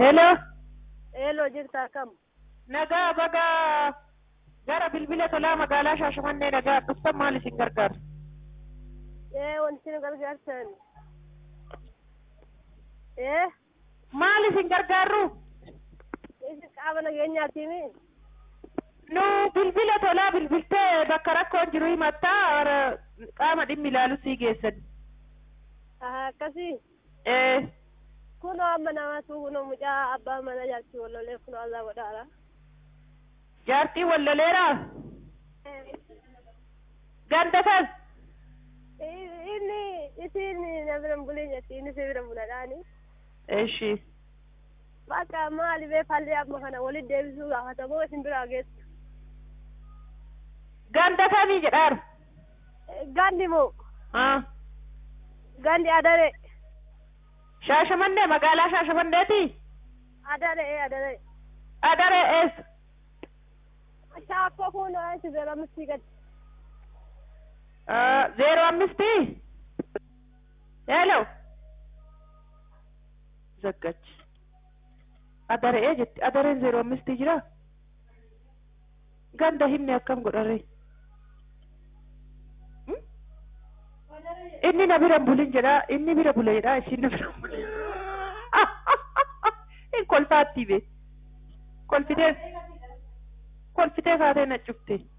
Hello. Eeloo jirtaa kam? Nagaa baga gara bilbila tolaa magaalaa Shaashamannee nagaa dhuftan maal isin gargaaru? Ee wanti nu gargaartan. Ee Maal isin gargaarru? isin qaama nageenyaatiimi? Nu bilbila tolaa bilbiltee bakka rakkoon jiru himattaa warra qaama dhimmi ilaalu sii geessan. Aha akkasii. Ee Kunoo amma namaatu kunoo mucaa abbaa mana jaartii wallolee kunoo allaa godhaara. jaartii wallaleeraa ganda kan Inni isin na bira hin bulin jetti inni si bira buladhaani. Eshi. Bakka maali bee fallee amma kana walitti deebisuu gaafatamoo isin biraa geessu. Ganda kamii jedhaaru? Gandi moo Haa. gandi adare Shaashamannee magaalaa Shaashamanneeti? adare ee adare. Adaree eessa? Shaakkoo kunoo isin bira misii gadi. zeero ammistii hello zaggachi adaree jetti adareen zeero ammistii jira ganda himne akkam godharre Hmm? inni na bira hin bulin jedha inni bira bule jedha ishiin na bira hin bulin in kolfaatti be kolfitee kolfitee kaatee na cufte